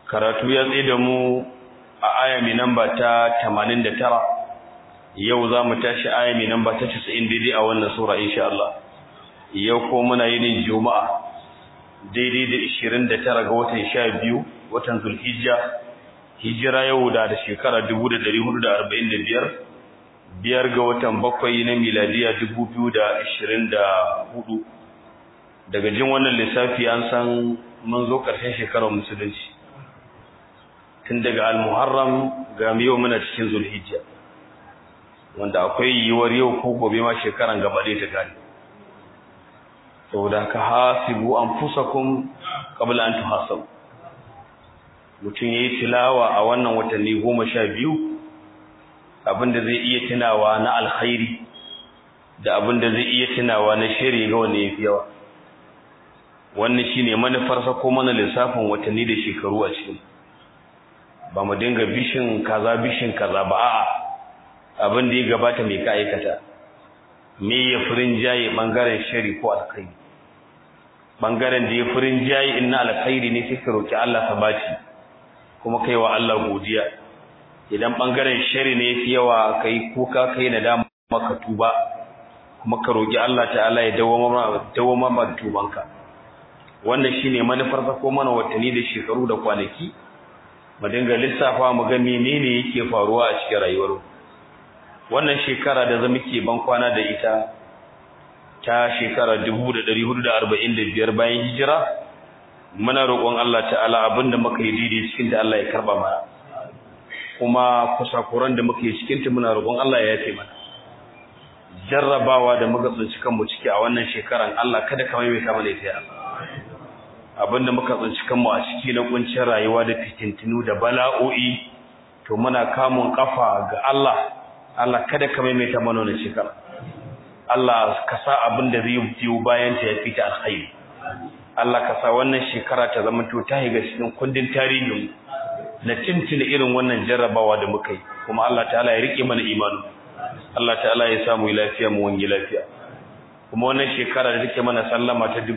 karatu ya tsaye da mu a aya mai namba ta 89 yau za mu tashi aya mai namba ta 90 daidai a wannan sura insha Allah yau ko muna yin juma'a daidai da 29 ga watan 12 watan zulhijja hijira yau da da shekara 1445 biyar ga watan bakwai na miladiya 2024 daga jin wannan lissafi an san mun zo ƙarshen shekarar musulunci tun daga al-muharram ga yau muna cikin zulhijja wanda akwai yiwuwar yau ko gobe ma shekaran gaba ɗaya ta kare saboda ka hasibu anfusakum qabla an tuhasabu mutum yayi tilawa a wannan watanni goma sha biyu abinda zai iya tunawa na alkhairi da abinda zai iya tunawa na shari ga wanda yafi yawa wannan shine manufarsa ko mana lissafin watanni da shekaru a cikin ba mu dinga bishin kaza bishin kaza ba a'a abin da ya gabata mai ka aikata me ya furin jaye bangaren shari ko alkhairi bangaren da ya furin jaye inna alkhairi ne sai ka roki Allah sabati kuma kai wa Allah godiya idan bangaren shari ne yafi yawa kai kuka kai nadama maka tuba kuma ka roki Allah ta'ala ya dawo dawo ma tubanka wannan shine manufar ko mana watanni da shekaru da kwanaki mu dinga lissafa mu ga menene yake faruwa a cikin rayuwar wannan shekara da zamu ke ban kwana da ita ta shekara 1445 bayan hijira muna roƙon Allah ta'ala abinda muka yi daidai cikin da Allah ya karba mana kuma kusakuran da muka yi cikin ta muna roƙon Allah ya yafe mana jarrabawa da muka tsinci kanmu ciki a wannan shekaran Allah kada ka mai ta mana ita ya abinda muka tsinci kanmu a ciki na kuncin rayuwa da fitintinu da bala'o'i to muna kamun kafa ga Allah Allah kada ka mai ta mana wannan shekara Allah ka sa abin da zai biyo bayan ta ya fita alkhairi Allah ka sa wannan shekara ta zama to ta higa cikin kundin tarihin na tintina irin wannan jarrabawa da muka yi kuma Allah ta'ala ya rike mana imani Allah ta'ala ya samu lafiya mu wani lafiya kuma wannan shekara da take mana sallama ta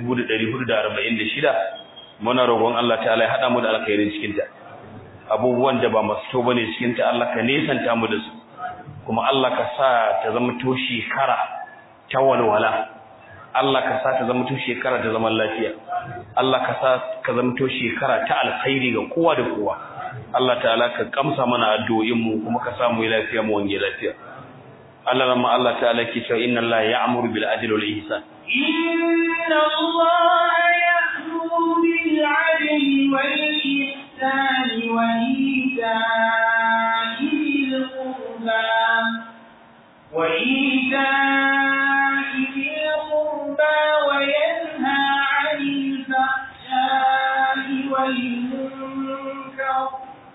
1446 muna roƙon Allah ta'ala ya hada mu da alkhairin cikin ta abubuwan da ba masu to bane cikin ta Allah ka nesanta mu da su kuma Allah ka sa ta zama to shekara ta walwala Allah ka sa ta zama to shekara ta zaman lafiya Allah ka sa ka zama to shekara ta alkhairi ga kowa da kowa Allah ta'ala ka kamsa mana addu'o'in mu kuma ka samu lafiya mu wange lafiya Allah ramma Allah ta'ala ke cewa inna Allah ya'muru bil adli wal ihsan inna Allah ya'muru bil adli wal ihsan wa ita'i bil qurba wa ita'i bil qurba wa yanha 'anil fahsha'i wal munkar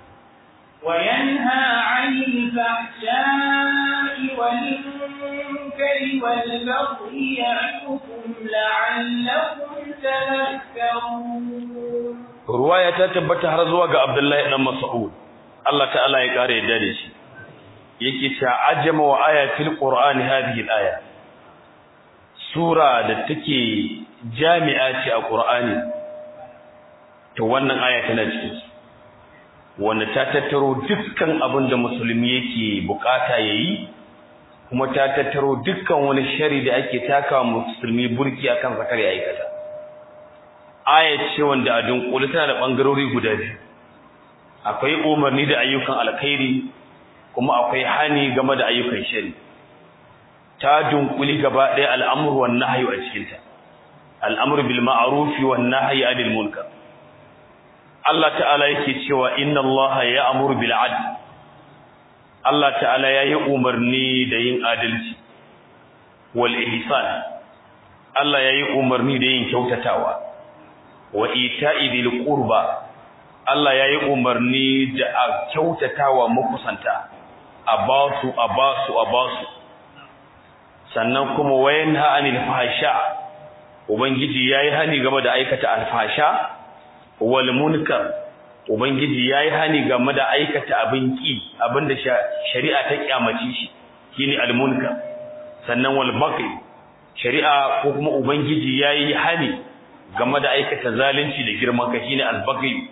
وينهى عن الفحشاء والمنكر والبغي يعظكم لعلكم تذكرون رواية تثبت har zuwa ga Abdullahi dan Mas'ud Allah ta'ala ya kare yadda da shi yake cewa ajama wa ayatil qur'ani hadhihi al-aya sura da take jami'a ce a qur'ani to wannan aya tana cikin wanda ta tattaro dukkan abin da musulmi yake bukata yayi kuma ta tattaro dukkan wani shari da ake takawa musulmi burki akan zakar ya aikata aya ce wanda a dunkule tana da bangarori guda biyu akwai umarni da ayyukan alkhairi kuma akwai hani game da ayyukan shari ta dunkuli gaba ɗaya al'amru wan nahyi a cikin ta al'amru bil ma'ruf wan nahyi anil munkar Allah ta'ala yake cewa inna Allah ya'muru bil 'adl Allah ta'ala yayi umarni da yin adalci wal ihsan Allah yayi umarni da yin kyautatawa wa ita'i bil qurba Allah yayi umarni da a kyautatawa makusanta a basu a basu a basu sannan kuma wayanha anil fahsha ubangiji yayi hani game da aikata alfasha wal munkar ubangiji yayi hani game da aikata abin ki abinda shari'a ta kyamace shi shine al munkar sannan wal baqi shari'a ko kuma ubangiji yayi hani game da aikata zalunci da girman kai shine al baqi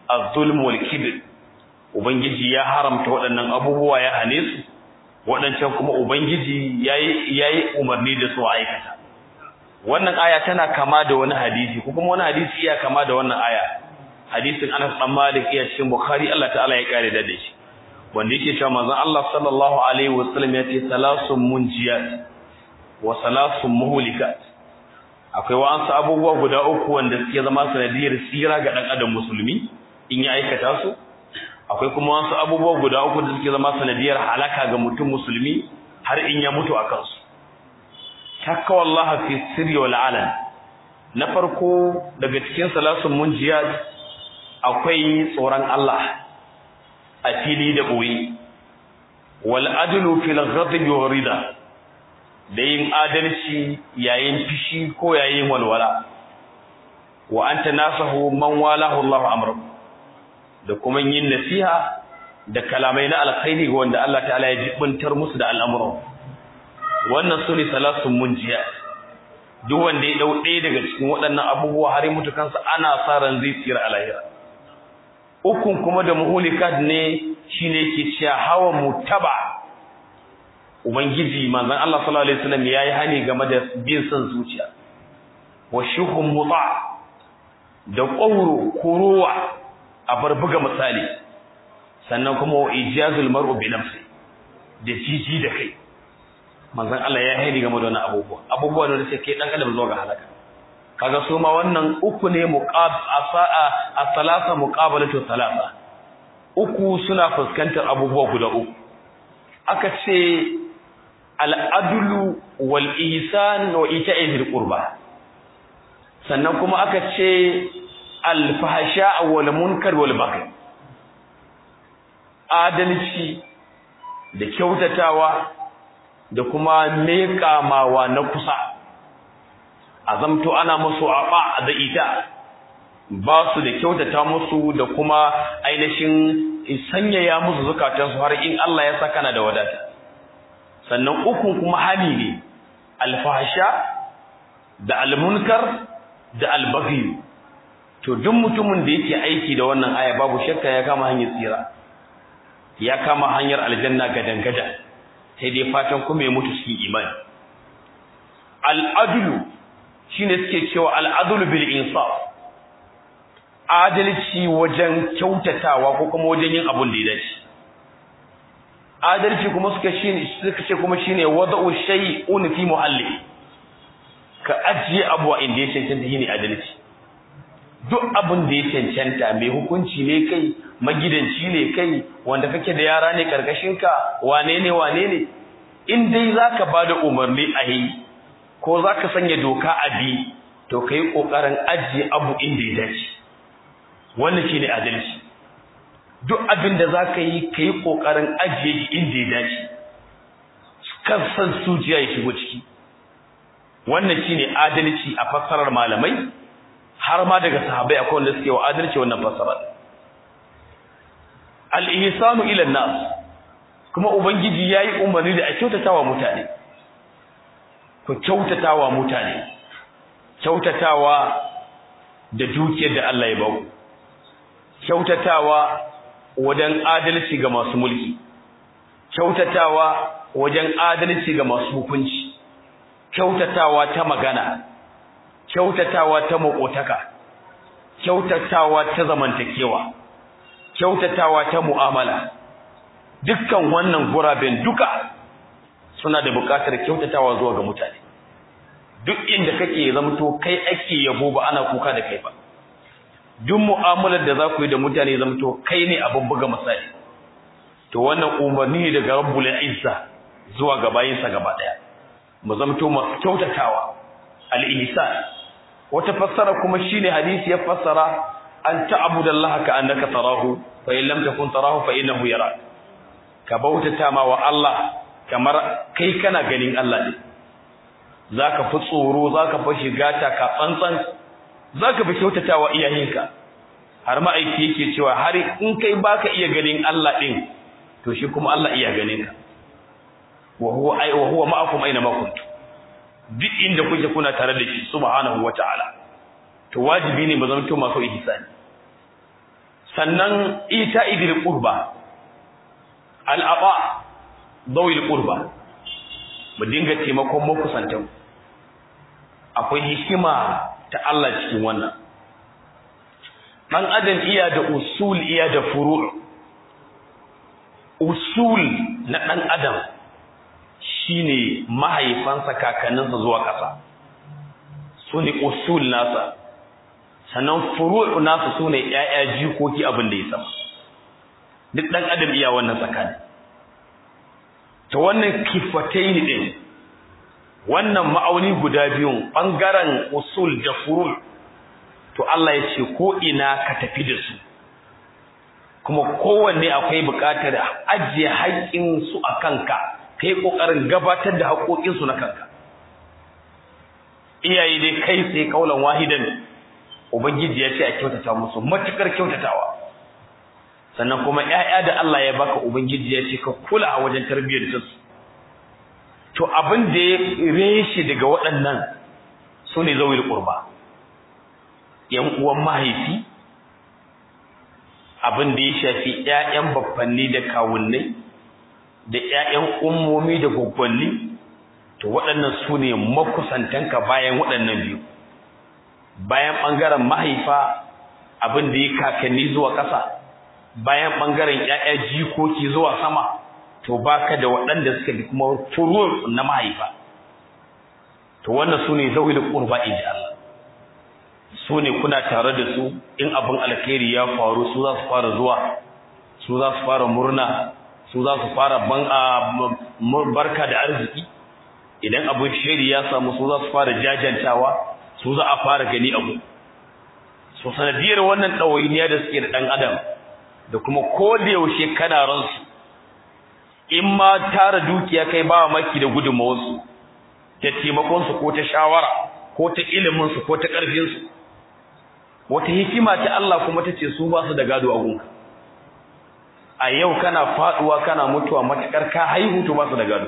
az-zulm wal kibr ubangiji ya haramta waɗannan abubuwa ya hane su waɗancan kuma ubangiji yayi yayi umarni da su aikata wannan aya tana kama da wani hadisi ko kuma wani hadisi iya kama da wannan aya hadisin Anas bin Malik iya cikin Bukhari Allah ta'ala ya kare da shi wanda yake cewa manzon Allah sallallahu alaihi wasallam ya ce salasun munjiyat wa salasun muhlikat akwai wa'ansu abubuwa guda uku wanda suke zama sanadiyar tsira ga dan adam musulmi in ya aikata su akwai kuma wasu abubuwa guda uku da suke zama sanadiyar halaka ga mutum musulmi har in ya mutu a kansu takawallaha fi sirri wal alan na farko daga cikin salasun munjiyat akwai tsoron Allah a fili da ɓoye wal adlu fil ghadab wa rida da yin adalci yayin fishi ko yayin walwala wa anta nasahu man walahu Allahu amru da kuma yin nasiha da kalamai na alkhairi ga wanda Allah ta'ala ya jibuntar musu da al'amuran wannan sune salasun munjiya duk wanda ya dau ɗaya daga cikin waɗannan abubuwa har mutu kansa ana sa ran zai tsira a lahira ukun kuma da muhulikat ne shine yake cewa hawa mutaba ubangiji manzon Allah sallallahu alaihi wasallam yayi hani game da bin son zuciya wa shuhum muta da qawru kuruwa a barbuga misali sannan kuma wa ijazul mar'u bi nafsi da jiji da kai manzon Allah ya hani game da wannan abubuwa abubuwa da suke dan adam zo ga halaka kaga su ma wannan uku ne muqab asaa as-salasa muqabalatu salasa uku suna fuskantar abubuwa guda uku aka ce al-adlu wal ihsan wa ita'i bil qurba sannan kuma aka ce al-fahsha wal munkar wal baghi adalci da kyautatawa da kuma meƙamawa na kusa azamto ana musu aba da ita ba su da kyautata musu da kuma ainihin sanyaya musu zukatansu har in Allah ya saka na da wadata sannan ukun kuma hali ne alfahsha da almunkar da albaghi to duk mutumin da yake aiki da wannan aya babu shakka ya kama hanyar tsira ya kama hanyar aljanna gadan gadan sai dai fatan kuma ya mutu cikin imani al'adlu shine suke cewa al'adlu bil insaf adalci wajen kyautatawa ko kuma wajen yin abun da ya dace adalci kuma suka shine suka ce kuma shine wada'u shay'un fi muhalli ka ajiye abu a inda ya cancanta shine adalci duk abun da ya cancanta mai hukunci ne kai magidanci ne kai wanda kake da yara ne karkashinka wane ne wane ne in dai zaka bada umarni a yi ko zaka sanya doka a bi to kai kokarin ajiye abu inda ya dace wannan shine adalci duk abin da zaka yi kai kokarin ajiye shi inda ya dace kan san sujiya ya shigo ciki wannan shine adalci a fassarar malamai har ma daga sahabbai akwai wanda suke wa adalci wannan fassarar al-ihsanu ila nas kuma ubangiji yayi umarni da a kyautatawa mutane ku kyautatawa mutane kyautatawa da dukiyar da Allah ya baku kyautatawa wajen adalci ga masu mulki kyautatawa wajen adalci ga masu hukunci kyautatawa ta magana kyautatawa ta makotaka kyautatawa ta zamantakewa kyautatawa ta mu'amala dukkan wannan guraben duka suna da buƙatar kyautatawa zuwa ga mutane duk inda kake zamto kai ake yabo ba ana kuka da kai ba duk mu'amalar da za ku yi da mutane zamto kai ne abin buga misali to wannan umarni ne daga rabbul izza zuwa ga bayinsa gaba daya mu zamto masu kyautatawa al-ihsan wata fassara kuma shine hadisi ya fassara an ta'budallaha ka annaka tarahu fa in lam takun tarahu fa innahu yarak ka bautata ma wa Allah kamar kai kana ganin Allah ne zaka fi tsoro zaka fi shiga ta ka tsantsan zaka fi kyautatawa iyayenka har ma aiki yake cewa har in kai baka iya ganin Allah din to shi kuma Allah iya ganin ka wa huwa ay wa huwa ma'akum aina ma kuntum duk inda kuke kuna tare da shi subhanahu wata'ala to wajibi ne mu zama to masu ihsani sannan ita idil qurba al'aba dawil qurba mu dinga taimakon makusantan akwai hikima ta Allah cikin wannan dan adam iya da usul iya da furu' usul na dan adam shine mahaifansa kakanninsa zuwa ƙasa su ne usul nasa sannan furu' nasa su ne ‘ya'ya jikoki abin da ya sama duk ɗan adam iya wannan tsakani ta wannan kifatai ɗin wannan ma'auni guda biyun ɓangaren usul da furu' to Allah ya ce ko ina ka tafi da su kuma kowanne akwai buƙatar ajiye haƙƙinsu a kanka ka yi ƙoƙarin gabatar da haƙoƙinsu na kanka iyaye dai kai tsaye kaulan wahidan ubangiji ya ce a kyautata musu matukar kyautatawa sannan kuma ƴaƴa da Allah ya baka ubangiji ya ce ka kula a wajen tarbiyyar su to abin da ya reshe daga waɗannan su ne zawil qurba yan uwan mahaifi abin da ya shafi ƴaƴan baffanni da kawunnai da ƴaƴan ummomi da gwaggwanni to waɗannan su ne makusantanka bayan waɗannan biyu bayan ɓangaren mahaifa abin da ya kakanni zuwa ƙasa bayan ɓangaren ƴaƴa jikoki zuwa sama to baka da waɗanda suka bi kuma furu na mahaifa to wannan su ne zawil qurba inji Allah su ne kuna tare da su in abin alkhairi ya faru su za su fara zuwa su za su fara murna su za su fara ban barka da arziki idan abin shiri ya samu su za su fara jajantawa su za a fara gani abu so sanadiyar wannan ɗawainiya da suke da ɗan adam da kuma ko da yaushe kana ransu in ma tara dukiya kai ba maki da gudunmawarsu ta taimakonsu ko ta shawara ko ta iliminsu ko ta ƙarfinsu wata hikima ta Allah kuma ta ce su ba su da gado a gunka a yau kana faduwa kana mutuwa matakar ka haihu to ba su da gado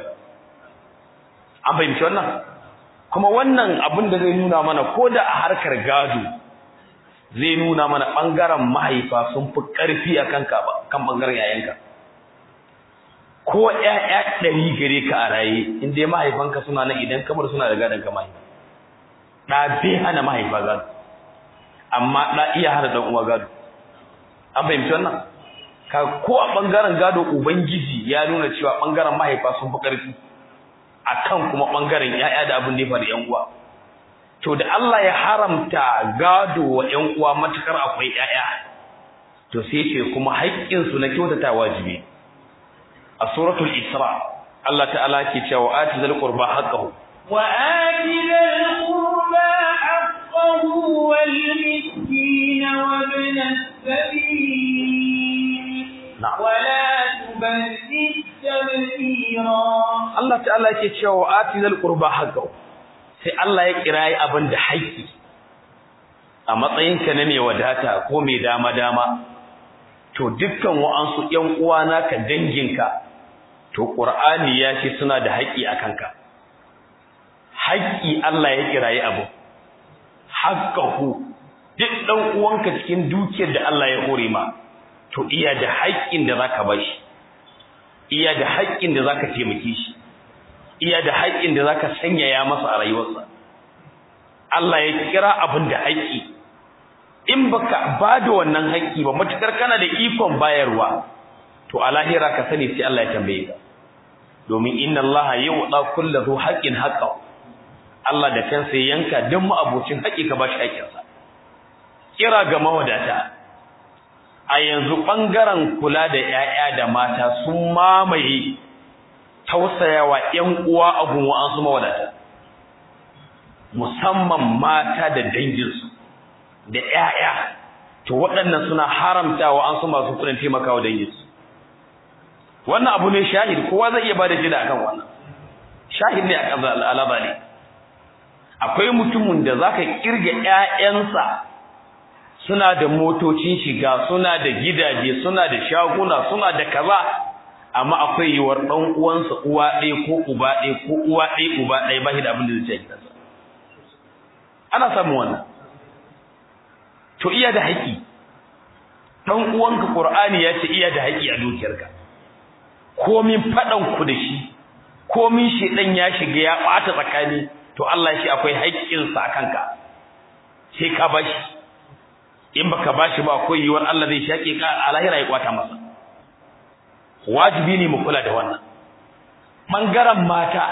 an fahimci wannan kuma wannan abin da zai nuna mana ko da a harkar gado zai nuna mana bangaren mahaifa sun fi karfi a kanka ba kan bangaren yayanka ko ƴaƴa ɗari gare ka a raye in dai mahaifanka suna nan idan kamar suna da gadon ka mahaifa ɗa bai hana mahaifa gado amma ɗa iya hana ɗan uwa gado an fahimci wannan ka ko a ɓangaren gado ubangiji ya nuna cewa ɓangaren mahaifa sun fi ƙarfi akan kuma ɓangaren ƴaƴa da abin da ya faru ƴan uwa to da Allah ya haramta gado wa ƴan uwa matukar akwai ƴaƴa to sai ce kuma haƙƙin su na kyautata wajibi a suratul isra Allah ta'ala ke cewa ati zal qurba haqqahu wa ati zal qurba haqqahu wal miskin wa ibn as-sabil na'am wa la tubazzir tabzira Allah ta'ala yake cewa ati zal qurba haqqahu sai Allah ya kirayi abin da haƙƙi a matsayinka na mai wadata ko mai dama dama to dukkan wa'ansu ƴan uwa naka danginka to Qur'ani ya ce suna da haƙƙi a kanka haƙƙi Allah ya kirayi abu haqqahu duk dan uwanka cikin dukiyar da Allah ya hore ma to iya da haƙƙin da zaka bashi iya da haƙƙin da zaka taimake shi iya da haƙƙin da zaka sanyaya masa a rayuwarsa Allah ya kira abin da haƙƙi in baka ba da wannan haƙƙi ba matukar kana da ikon bayarwa to a lahira ka sani sai Allah ya tambaye ka domin inna Allah yu'ta kullu dhu haqqin haqqahu Allah da kansa ya yanka dan ma'abocin haƙƙi ka bashi haƙƙinsa kira ga mawadata a yanzu bangaren kula da 'ya'ya da mata sun mamaye tausayawa ƴan uwa abun wa'ansu mawadata musamman mata da danginsu da ƴaƴa to waɗannan suna haramtawa an su masu kuɗin taimakawa danginsu wannan abu ne shahid kowa zai iya bada jida akan wannan shahid ne akan alaba ne akwai mutumin da zaka kirga ƴaƴansa suna da motocin shiga suna da gidaje suna da shaguna suna da kaza amma akwai yiwuwar ɗan uwansa uwa ɗaya ko uba ɗaya ko uwa ɗaya uba ɗaya ba shi da abin da zai ci a gidansa ana samun wannan to iya da haƙi dan uwanka qur'ani ya ce iya da haƙi a dukiyarka komin fadan ku da shi komin shedan ya shiga ya bata tsakani to Allah shi akwai haƙƙin sa kanka sai ka bashi in baka bashi ba akwai yiwuwar Allah zai shaƙe ka a lahira ya kwata masa wajibi ne mu kula da wannan bangaren mata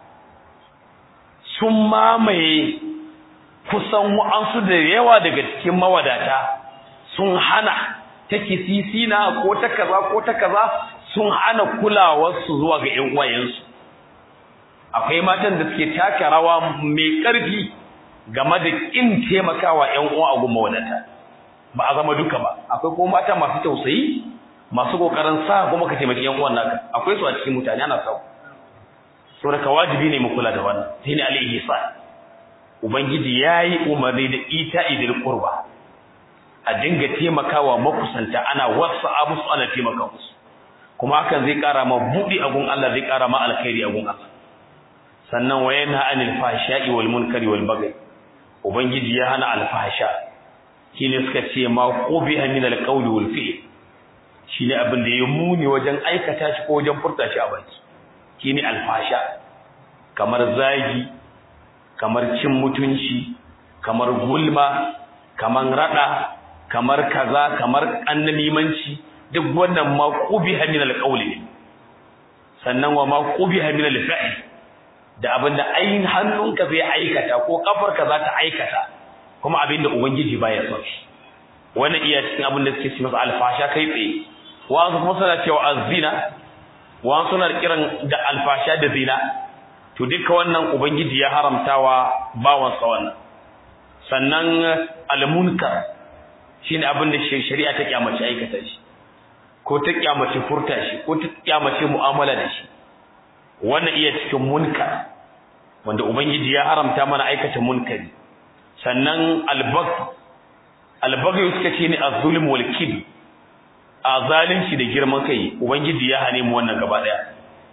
sun mamaye kusan wa'ansu da yawa daga cikin mawadata sun hana ta kisisina ko ta kaza ko ta kaza sun hana kulawarsu zuwa ga ƴan uwayensu akwai matan da suke taka rawa mai ƙarfi game da kin taimakawa ƴan uwa a gumma wadata ba a zama duka ba akwai kuma mata masu tausayi masu kokarin sa kuma ka taimaki ƴan uwan naka akwai su a cikin mutane ana sau saboda wajibi ne mu kula da wannan sai ne al-ihsan ubangiji yayi umarni da ita idil qurba a dinga taimakawa makusanta ana wasa musu ana taimaka musu kuma hakan zai kara ma budi agun Allah zai kara ma alkhairi agun Allah sannan wa yanha anil fahsha'i wal munkari wal baghi ubangiji ya hana alfahsha shine suka ce ma qubiha min alqawli wal fi'l shine abin da ya muni wajen aikata shi ko wajen furta shi a baki shine alfasha kamar zagi kamar cin mutunci kamar gulma kamar rada kamar kaza kamar annamimanci duk wannan ma qubiha min alqawli sannan wa ma qubiha min alfi'l da abinda ayin hannunka zai aikata ko kafarka za ta aikata kuma abinda ubangiji baya son shi wannan iya cikin abin da suke ci masa alfasha kai tsaye wa'ansu kuma suna cewa azina wa'ansu suna kiran da alfasha da zina to duka wannan ubangiji ya haramtawa bawansa wannan sannan almunkar shine abin da shari'a ta kyamace aikata shi ko ta kyamace furta shi ko ta kyamace mu'amala da shi wannan iya cikin munkar wanda ubangiji ya haramta mana aikata munkari sannan albag albaghi suka ce ne az-zulm wal kibr a zalunci da girman kai ubangiji ya hane mu wannan gaba daya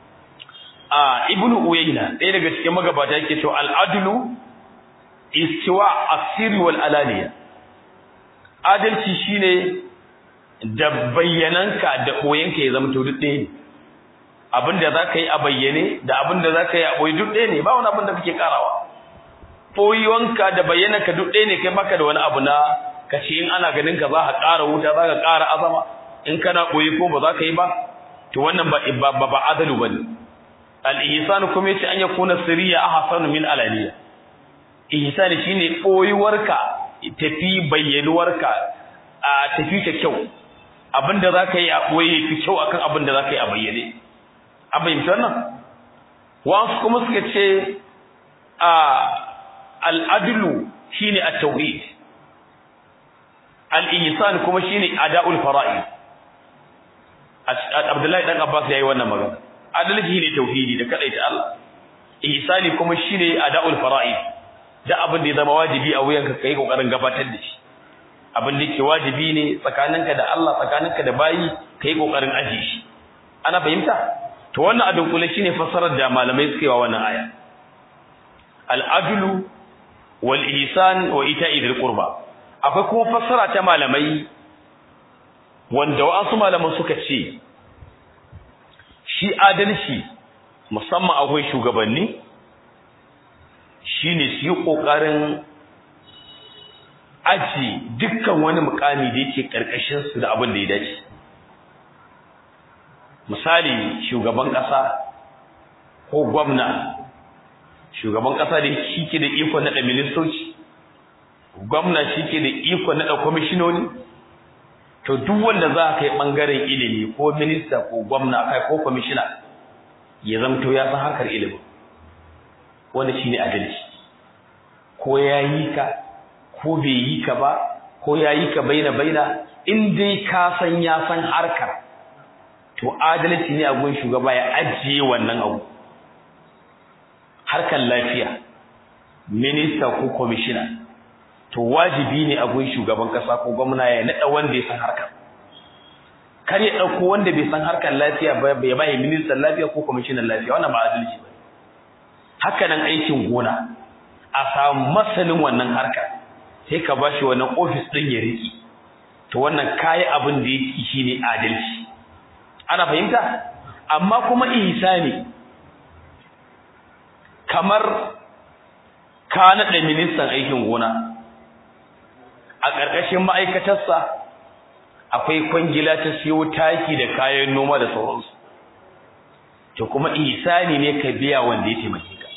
a ibnu uyayna ɗaya daga cikin magabata yake cewa al-adlu istiwa asir wal alaniya adalci shine da bayyananka da koyanka ya zama to duk ɗaya ne abinda zaka yi a bayyane da abinda zaka yi a boye duk ɗaya ne ba wani abin da kake karawa boyuwanka da bayyananka duk ɗaya ne kai baka da wani abu na kace in ana ganin ka za ka ƙara wuta za ka ƙara azama in kana boye ko ba za ka yi ba to wannan ba ba ba adalu bane al-ihsan kuma yace an yakuna sirriya ahsan min alaniya ihsan shine boyuwarka tafi bayyanuwarka a tafi ta kyau abinda za ka yi a boye fi kyau akan abinda za ka yi a bayyane an bayyanta wannan wasu kuma suka ce a al-adlu shine at-tauhid al-ihsan kuma shine ada'ul fara'id Abdullahi dan Abbas yayi wannan magana adalci ne tauhidi da kadaita Allah ihsani kuma shine ada'ul fara'id da abin da ya zama wajibi a wuyanka kai kokarin gabatar da shi abin da yake wajibi ne tsakaninka da Allah tsakaninka da bayi kai kokarin aje shi ana fahimta to wannan adun kula shine fassarar da malamai suka yi wa wannan aya al-adlu wal ihsan wa ita'i dhil qurba akwai kuma fassara ta malamai wanda wasu malaman suka ce shi adalci musamman akwai shugabanni shine su yi kokarin aji dukkan wani mukami da yake karkashin su da abin da ya dace misali shugaban kasa ko gwamna shugaban kasa da shi ke da iko na ministoci gwamna shi ke da iko na kwamishinoni to duk wanda za ka yi ɓangaren ilimi ko minista ko gwamna kai ko kwamishina ya zamto ya san harkar ilimi wanda shi ne adalci ko ya yi ka ko bai yi ka ba ko ya yi ka baina baina in dai ka san ya san harkar to adalci ne a gun shugaba ya ajiye wannan abu harkar lafiya minista ko kwamishina to wajibi ne a gun shugaban kasa ko gwamna ya nada wanda ya san harkar kar ya dauko wanda bai san harkar lafiya ba ya bai ministan lafiya ko kwamishinan lafiya wannan ba adalci ba haka nan aikin gona a samu masanin wannan harka sai ka bashi wannan office din ya riki to wannan kai abin da yake shine adalci ana fahimta amma kuma ihsani kamar ka naɗa ministan aikin gona a ƙarƙashin ma'aikatarsa akwai kwangila ta siyo taki da kayan noma da sauransu to kuma ihsani ne ka biya wanda ya taimake ka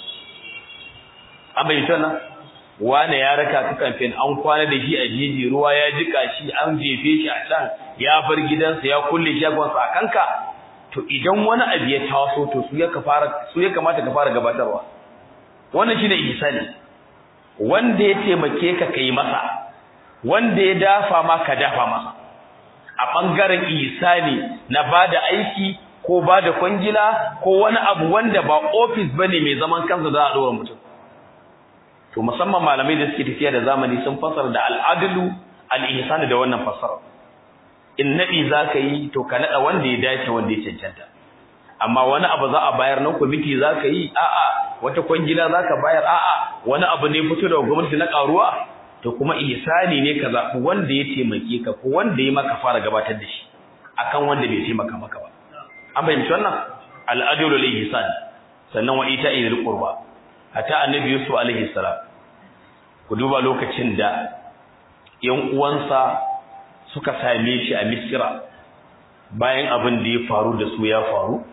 an bayyana nan wane ya raka ka kamfen an kwana da shi a jeji ruwa ya jika shi an jefe shi a can ya bar gidansa ya kulle shagonsa a kanka to idan wani abu ya taso to su ya fara su ya kamata ka fara gabatarwa wannan shine ihsani wanda ya taimake ka kai masa wanda ya dafa ma ka dafa masa a bangaren ihsani na bada aiki ko bada kwangila ko wani abu wanda ba office bane mai zaman kansa da a dora mutum to musamman malamai da suke tafiya da zamani sun fasara da al'adlu al-ihsan da wannan fasara in nabi zaka yi to ka nada wanda ya dace wanda ya cancanta amma wani abu za a bayar na committee zaka yi a'a wata kwangila zaka bayar a'a wani abu ne fito daga gwamnati na karuwa to kuma ihsani ne ka zabi wanda ya taimake ka ko wanda ya maka fara gabatar da shi akan wanda bai taimaka maka ba an bayyana wannan al-adlu al-ihsan sannan wa ita'i dhil qurba hatta annabi yusuf alaihi salam ku duba lokacin da yan uwansa suka same shi a misira bayan abin da ya faru da su ya faru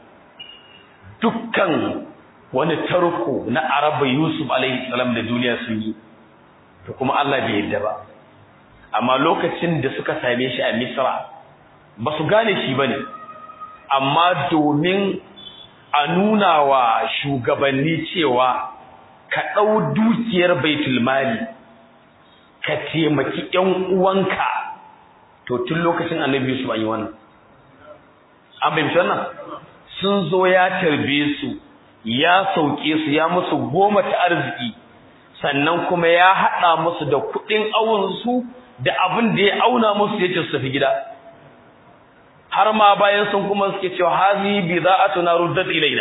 dukkan wani tarko na araba yusuf alaihi salam da duniya sun yi to kuma Allah bai yarda ba amma lokacin da suka same shi a misra ba su gane shi bane amma domin a nuna wa shugabanni cewa ka ɗau dukiyar baitul mali ka taimaki ƴan uwanka to tun lokacin annabi su an yi wannan an fahimci wannan sun zo ya tarbe su ya sauke su ya musu goma ta arziki sannan kuma ya haɗa musu da kuɗin awunsu da abin da ya auna musu ya ce su tafi gida har ma bayan sun kuma suke cewa hazi bi za'atuna ruddat ilaina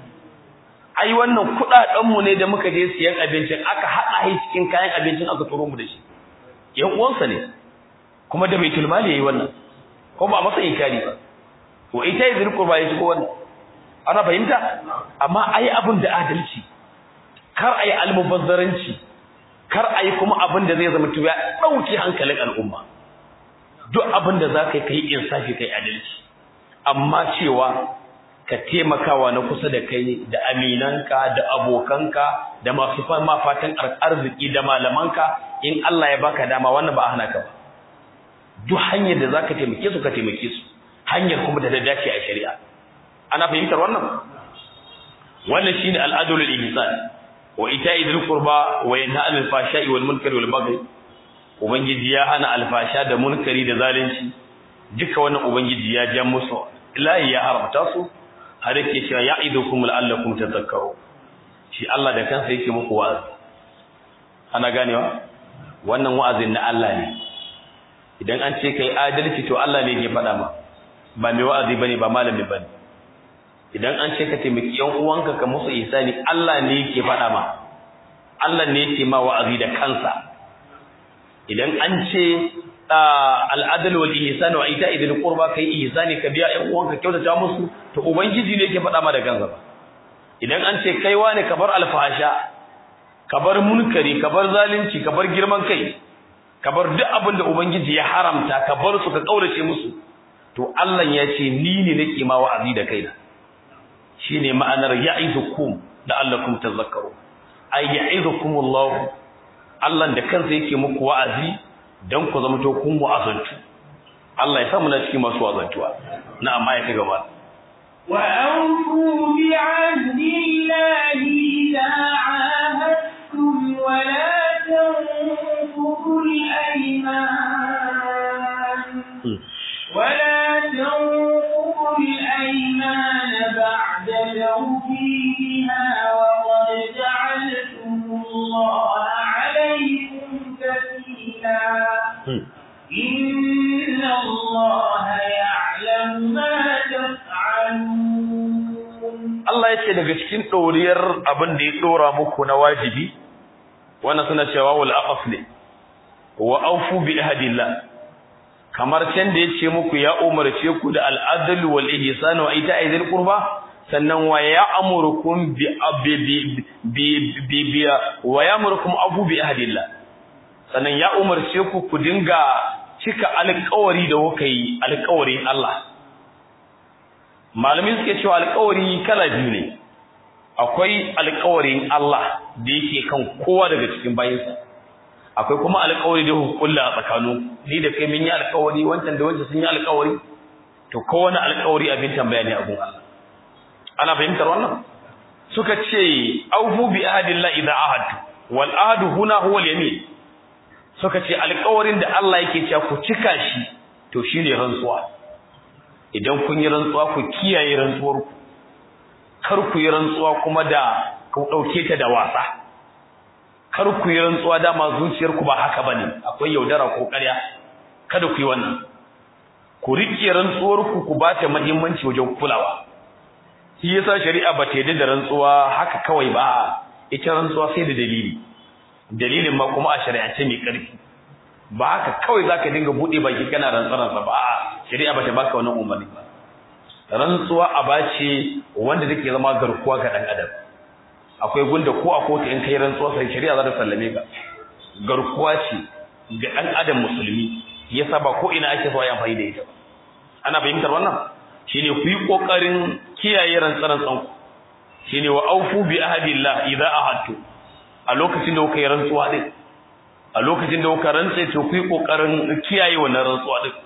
ai wannan kudaden mu ne da muka je siyan abincin aka hada shi cikin kayan abincin aka turo mu da shi yan uwansa ne kuma da baitul mali yayi wannan ko ba masa inkari ba to ita yadda qurba yayi ko wannan ana fahimta amma ai abin da adalci kar ai almubazzaranci kar ai kuma abin da zai zama tuya dauki hankalin al'umma duk abin da zaka kai insafi kai adalci amma cewa ka taimakawa na kusa da kai da aminanka da abokanka da masu fama fatan arziki da malamanka in Allah ya baka dama wannan ba a hana ka ba duk hanyar da zaka taimake su ka taimake su hanyar kuma da ta dace a shari'a ana fahimtar wannan wannan shine al'adul ihsan wa ita'i dhil qurba wa yanha 'anil fahsha'i wal munkari wal baghi ubangiji ya hana alfasha da munkari da zalunci duka wannan ubangiji ya ja musu lahi ya haramta su har yake cewa ya'idukum la'allakum tadhakkaru shi Allah da kansa yake muku wa'azi ana ganewa wannan wa'azin na Allah ne idan an ce kai adalci to Allah ne yake faɗa ma ba mai wa'azi bane ba malami bane idan an ce ka taimaki yan uwanka ka musu ihsani Allah ne yake faɗa ma Allah ne yake ma wa'azi da kansa idan an ce al'adal wal ihsan wa ita'i dhil qurba kai ihsani ka biya ƴan uwanka kyautata musu to ubangiji ne yake faɗa ma da kansa ba idan an ce kai wane ka bar alfahasha ka bar munkari ka bar zalunci ka bar girman kai ka bar duk abin da ubangiji ya haramta ka bar su ka kaurace musu to Allah ya ce ni ne nake ma wa'azi da kaina shine ma'anar ya'idukum la'allakum tadhakkarun ay ya'idukumullahu Allah da kansa yake muku wa'azi dan ku zama to kun wa'azantu Allah ya samu na cikin masu wa'azantuwa na amma ya gaba wa awfu bi 'ahdillahi la 'ahadtum wa la tanqudu al-ayman wa la tanqudu al-ayman ba'da tawfiha wa qad ja'altum Allah 'alaykum kafila إن الله يعلم ما تفعلون Allah ya ce daga cikin ɗoriyar abin da ya ɗora muku na wajibi wannan suna cewa wal aqaf ne wa aufu bi ahdillah kamar can da yace muku ya umarce ku da al'adl wal ihsan wa ita'i dhil qurba sannan wa ya'murukum bi bi bi bi wa ya'murukum abu bi ahdillah sannan ya umarce ku ku dinga cika alƙawari da kuka yi alƙawarin Allah malamin suke cewa alƙawari kala biyu ne akwai alƙawarin Allah da yake kan kowa daga cikin bayinsa akwai kuma alƙawari da hukulla a tsakanin ni da kai mun yi alƙawari wancan da wancan sun yi alƙawari to kowane alƙawari abin tambaya ne a gun Allah ana fahimtar wannan suka ce aufu bi ahadillah idza ahadtu wal ahadu huna huwa al yamin suka ce alƙawarin da Allah yake cewa ku cika shi to shine rantsuwa idan kun yi rantsuwa ku kiyaye rantsuwar ku kar ku yi rantsuwa kuma da ku dauke ta da wasa kar ku yi rantsuwa dama zuciyar ku ba haka bane akwai yaudara ko ƙarya kada ku yi wannan ku rike rantsuwar ku ku ba ta muhimmanci wajen kulawa shi yasa shari'a ba ta yarda da rantsuwa haka kawai ba ita rantsuwa sai da dalili dalilin ma kuma a shari'ance mai ƙarfi ba haka kawai zaka dinga bude baki kana rantsaransa ba shari'a ba ta baka wannan umarni ba rantsuwa aba ce wanda take zama garkuwa ga dan adam akwai gunda ko a kotu in kai rantsuwa sai shari'a za ta sallame ka garkuwa ce ga dan adam musulmi yasa ba ko ina ake so ya amfani da ita ana fahimtar wannan shine ku yi kokarin kiyaye rantsaran tsanku shine wa aufu bi ahadillah idza ahadtu a lokacin da kuka yi rantsuwa din a lokacin da kuka rantse to ku yi kokarin kiyaye wannan rantsuwa din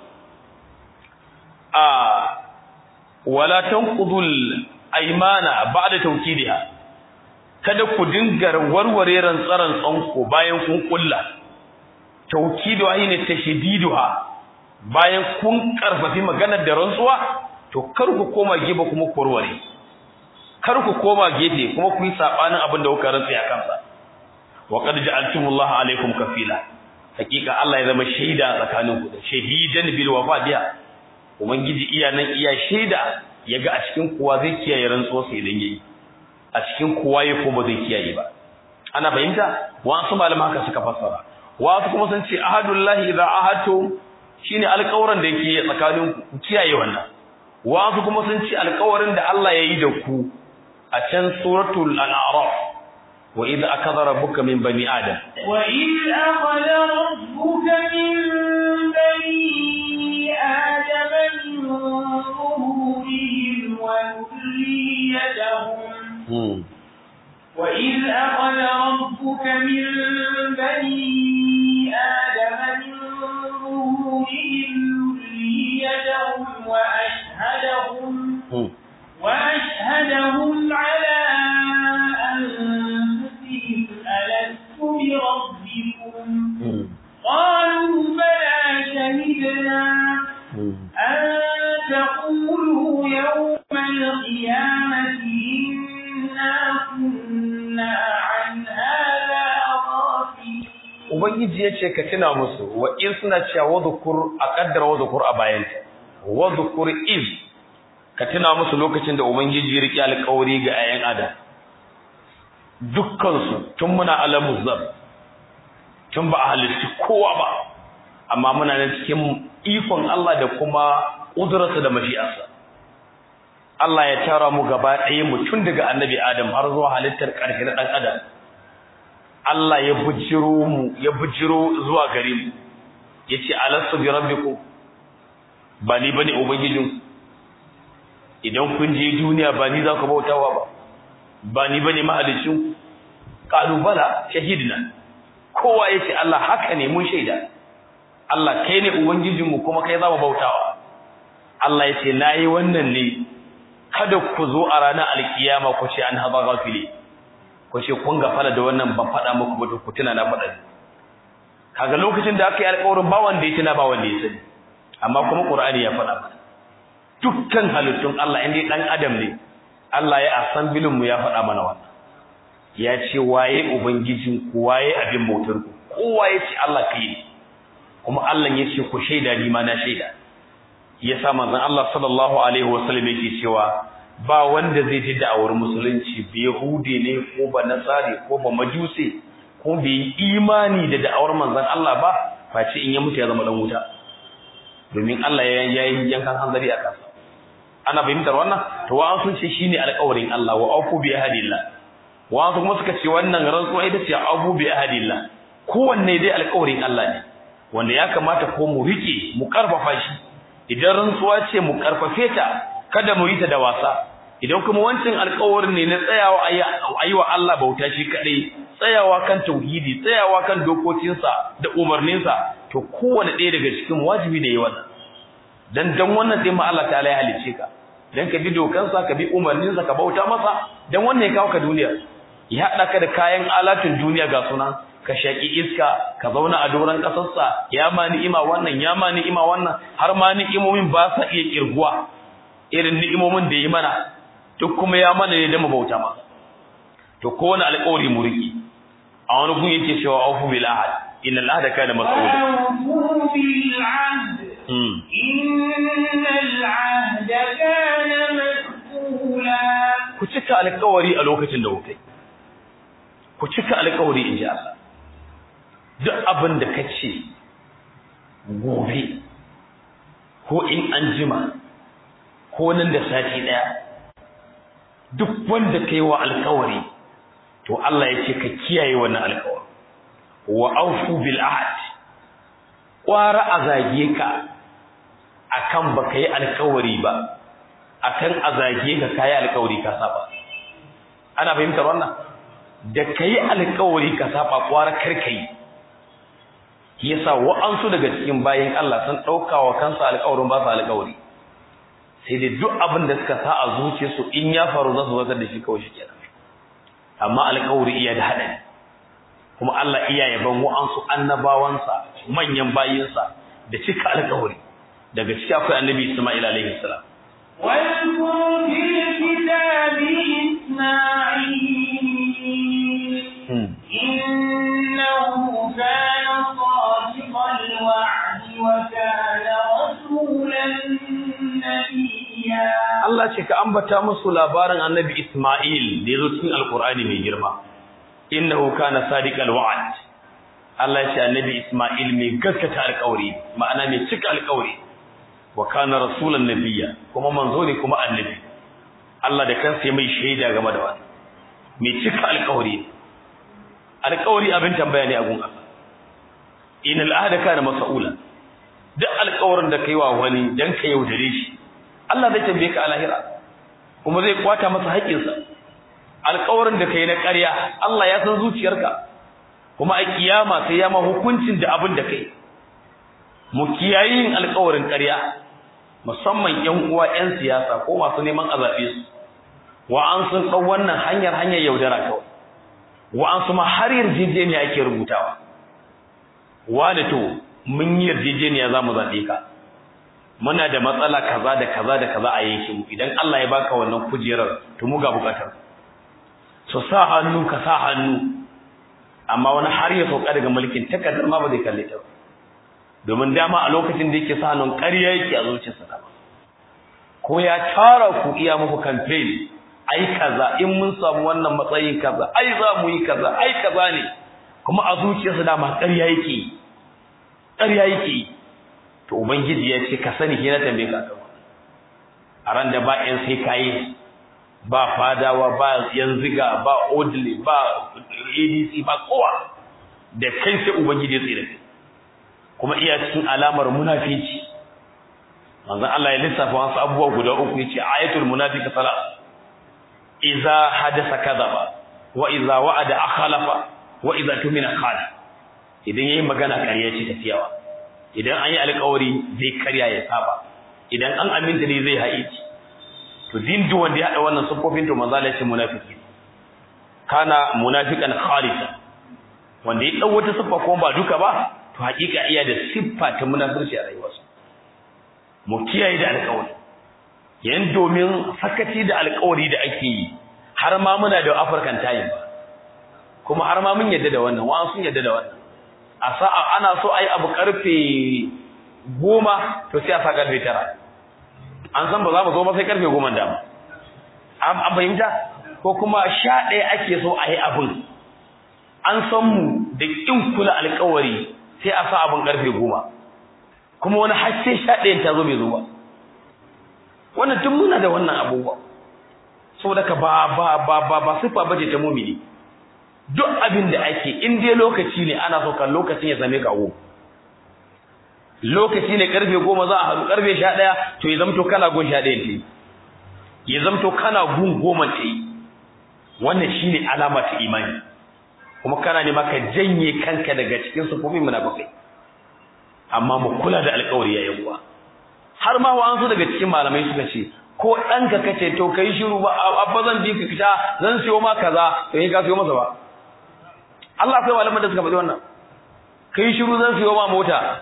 a wala tanqudul aymana ba'da tawkidiha kada ku dinga warware rantsaran tsanko bayan kun kulla tawkidu ayne tashdiduha bayan kun karfafi maganar da rantsuwa to kar ku koma gefe kuma ku warware kar ku koma gefe kuma ku yi sabanin abin da kuka rantsa ya kansa wa qad ja'altumullaha alaykum kafila hakika Allah ya zama shaida tsakaninku da shahidan bil wafadiya ubangiji iya nan iya shaida yaga a cikin kuwa zai kiyaye rantsuwa sai idan yayi a cikin kuwa ya ko ba zai kiyaye ba ana fahimta wasu malama haka suka fassara wasu kuma sun ce ahadullahi idza ahadtu shine alƙawarin da yake tsakanin ku kiyaye wannan wasu kuma sun ce alƙawarin da Allah ya yi da ku a can suratul al-a'raf wa idza akadha rabbuka min bani adam wa idza akhadha rabbuka min bani adam min zuhurihim wa dhurriyyatahum wa idza akhadha rabbuka min bani adam min zuhurihim dhurriyyatahum wa ashhadahum وأشهدهم على أنفسهم ألست بربكم قالوا بلى شهدنا أن تقولوا يوم القيامة إنا كنا عن هذا غافلين Ubangiji ya ce ka tuna musu wa in suna cewa wadhukur a kaddara wadhukur a bayanta wadhukur iz ka tuna musu lokacin da ubangiji ya riƙe alƙawari ga ayan adam dukkansu tun muna alamu zab tun ba a halitta kowa ba amma muna nan cikin ikon Allah da kuma ƙudurarsa da mashi'arsa Allah ya tara mu gaba ɗaya mu tun daga annabi adam har zuwa halittar ƙarshe na ɗan adam Allah ya bujiro mu ya bujiro zuwa gare mu yace alastu bi rabbikum ba ni bane ubangijinku idan kun je duniya ba ni za ku bautawa ba ba ni bane mahalicin kalubala shahidina kowa yace Allah haka ne mun shaida Allah kai ne ubangijinmu kuma kai za mu bautawa Allah yace nayi wannan ne kada ku zo a ranar alkiyama ku ce an haba gafile ku ce kun gafara da wannan ban faɗa muku ba ku tuna na faɗa kaga lokacin da aka yi alƙawarin ba wanda ya tuna ba wanda ya sani amma kuma Qur'ani ya faɗa mana dukkan halittun Allah inda dan adam ne Allah ya asambilin mu ya faɗa mana wannan ya ce waye ubangijin ku waye abin bautar ku kowa ya ce Allah kai ne kuma Allah ya ce ku shaida ni ma na shaida yasa manzon Allah sallallahu alaihi wasallam yake cewa ba wanda zai ji da'awar musulunci bi yahudi ne ko ba nasari ko ba majusi ko bai imani da da'awar manzon Allah ba face in ya mutu ya zama dan wuta domin Allah ya yi yankan hanzari a kansa ana fahimtar wannan to wa sun ce shine alƙawarin Allah wa aufu bi ahdillah wa kuma suka ce wannan rantsuwa ita ce abu bi ahdillah kowanne dai alƙawarin Allah ne wanda ya kamata ko mu rike mu karfafa shi idan rantsuwa ce mu karfafe ta kada mu yi ta da wasa idan kuma wancan alƙawarin ne na tsayawa ayi wa Allah bauta shi kadai tsayawa kan tauhidi tsayawa kan dokokinsa da umarninsa to kowanne ɗaya daga cikin wajibi ne yi wannan dan dan wannan sai ma Allah ta'ala ya halice ka dan ka bi dokansa ka bi umarninsa ka bauta masa dan wannan ya kawo ka duniya ya haɗa ka da kayan alatun duniya ga suna ka shaki iska ka zauna a doron kasarsa ya ma ni'ima wannan ya ma ni'ima wannan har ma ni'imomin ba sa iya kirguwa irin ni'imomin da yi mana duk kuma ya mana ne da mu bauta masa to ko wani alƙawari mu riki a wani gun yake cewa aufu bil ahad innal ahda kana mas'ula وأوفوا بالعهد إن العهد كان مسؤولا ku cika alƙawari a lokacin da kuka ku cika alƙawari in ji Allah duk abin da ka ce gobe ko in an jima ko nan da sati ɗaya duk wanda ka yi wa alƙawari to Allah ya ce ka kiyaye wannan alƙawari wa aufu bil ahad ƙwara a zage ka akan baka yi alƙawari ba akan a zage ka kayi alƙawari ka saba ana fahimtar wannan da kai alƙawari ka saba ƙwara karkai yasa wa'ansu daga cikin bayan Allah sun ɗauka wa kansu alƙawarin ba su alƙawari sai dai duk abin da suka sa a zuciyarsu in ya faru za su zartar da shi kawai shi kenan amma alƙawari iya da haɗari kuma Allah iya yaban wa'ansu annabawansa manyan bayinsa da cika alƙawari daga ciki akwai annabi Isma'il alaihi salam واذكر في الكتاب إسماعيل إنه كان صادق الوعد وكان رسولا نبيا Allah ce ka ambata musu labarin annabi Isma'il da yazo cikin Alƙur'ani mai girma innahu kana sadiqal wa'd Allah ya ce annabi Isma'il mai gaskata alƙawari ma'ana mai cika alƙawari wa kana rasulan nabiyya kuma manzo ne kuma annabi Allah da kansa ya mai shaida game da wannan mai cika alƙawari alƙawari abin tambaya ne a gun Allah inal ahda kana mas'ula duk alƙawarin da kai wa wani dan ka yaudare shi Allah zai tambaye ka a lahira kuma zai kwata masa haƙƙinsa alƙawarin da kai na ƙarya Allah ya san zuciyarka kuma a kiyama sai ya ma hukuncin da abin da kai mu kiyayi yin alƙawarin ƙarya musamman ƴan uwa ƴan siyasa ko masu neman a zaɓe su wa an sun ɗau wannan hanyar hanyar yaudara kawai wa an su ma har yarjejeniya ake rubutawa wa da to mun yi yarjejeniya za mu zaɓe ka muna da matsala kaza da kaza da kaza a yankin mu idan Allah ya baka wannan kujerar to mu ga bukatar so sa hannu ka sa hannu amma wani har ya sauka daga mulkin takardar ma ba zai kalle ta domin dama a lokacin da yake sa hannun ƙarya yake a zuciyarsa da ko ya tara ku iya muku campaign ai kaza in mun samu wannan matsayin kaza ai za mu yi kaza ai kaza ne kuma a zuciyarsa dama ƙarya yake ƙarya yake to ubangiji ya ce ka sani ke na tambaye ka kan a ran da ba yan sai kayi ba fadawa ba yan ziga ba odile ba adc ba kowa da kai sai ubangiji ya tsira kuma iya cikin alamar munafici manzon Allah ya lissafa wasu abubuwa guda uku yace ayatul munafiq salat idza hadasa kadhaba wa idza wa'ada akhlafa wa idza tumina khana idan yayi magana ƙarya ce tafiyawa idan an yi alƙawari zai karya ya saba idan an aminta ne zai haici to din duk wanda ya hada wannan sufofin to manzo Allah ya ce munafiki kana munafiqan khalisa wanda ya dau wata siffa ko ba duka ba to hakika iya da siffa ta munafirci a rayuwarsa mu kiyaye da alƙawari yan domin sakaci da alƙawari da ake yi har ma muna da African time kuma har ma mun yadda da wannan wa sun yadda da wannan a sa'a ana so a yi abu karfe goma to sai a sa karfe tara an san ba za mu zo ba sai karfe goma dama an fahimta ko kuma sha ɗaya ake so a yi abin an san mu da ƙin kula alƙawari sai a sa abin karfe goma kuma wani har sai sha ɗayan ta zo bai zo ba wannan tun muna da wannan abubuwa saboda ka ba ba ba ba ba sifa bace ta mumini duk abin da ake in dai lokaci ne ana so kan lokacin ya same ka wo lokaci ne karfe goma za a haɗu karfe sha ɗaya to ya zamto kana gun sha ɗayan ta yi ya zamto kana gun goma ta yi wannan shine alama ta imani kuma kana ne maka janye kanka daga cikin sufofin munafikai amma mu kula da alƙawari yayin uwa har ma wa an so daga cikin malamai suka ce ko ɗanka kace to kai shiru ba abba zan ji ka kisha zan siyo ma kaza to yi ka siyo masa ba Allah sai malaman da suka faɗi wannan kai shiru zan siyo ma mota